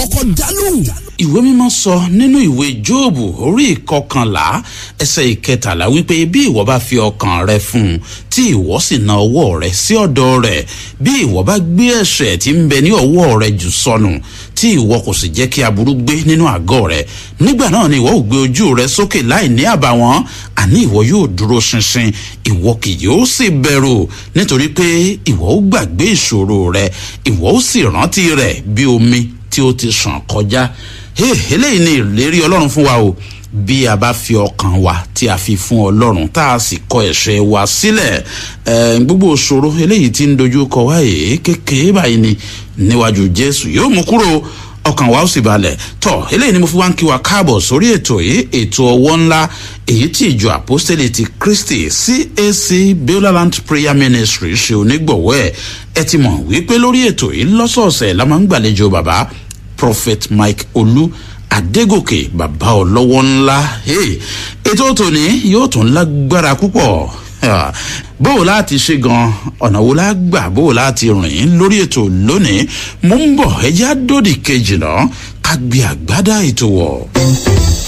kọ́kọ́ dá lóhùn. ìwé mímọ́ sọ nínú ìwé jóòbù orí ìkọkànlá ẹsẹ̀ ìkẹtàlá wípé bí ìwọ bá fi ọkàn rẹ fún un tí ìwọ sì na ọwọ́ rẹ sí ọ̀dọ̀ rẹ̀ bí ìwọ bá gbé ẹ̀ṣẹ̀ tí ń bẹ ní ọwọ́ rẹ jù sọnù tí ìwọ kò sì jẹ́ kí aburú gbé nínú àgọ́ rẹ nígbà náà ni ìwọ ò gbé ojú rẹ sókè láì ní àbàwọ́n àní ìwọ yóò dúró ṣinṣin ìwọ kì yóò sì bẹ̀rù nítorí pé ìwọ ó gbàgbé ìṣòro rẹ ìwọ ó sì rántí rẹ bí omi tí ó ti sàn kọjá eléyìí ni ìlérí ọlọ́run fún wa o bí a bá fi ọkàn wa tí a fi fún ọlọ́run tá a sì kọ ẹ̀ṣẹ̀ wa sílẹ̀ gbogbo òṣòro eléyìí tí ń dojú kọ wá èé kékeré báyìí ni níwájú jésù yóò mú kúrò ọkàn wa ó sì balẹ̀ tọ́ eléyìí ni mo fi wá ń kí wa káàbọ̀ sórí ètò yìí ètò ọwọ́ ńlá èyí tí ìjọ àpọ́sítélì ti kristi cac beulah prayer ministry ṣe onígbọ̀wọ́ ẹ̀ ẹ ti mọ̀ wípé lórí ètò yìí lọ́sọ̀ọ̀sẹ̀ la máa ń gbàlejò bàbá prophet mike olú adégòkè bàbá ọlọ́wọ́ ńlá ètò tòní yóò tún lágbára púpọ̀ bóò láti ṣe gan ọ̀nà wo la gbà bóò láti rìn lórí ètò lónìí mo ń bọ̀ ẹjẹ́ àdódì kejì náà ká gbé àgbádá ètò wọ̀.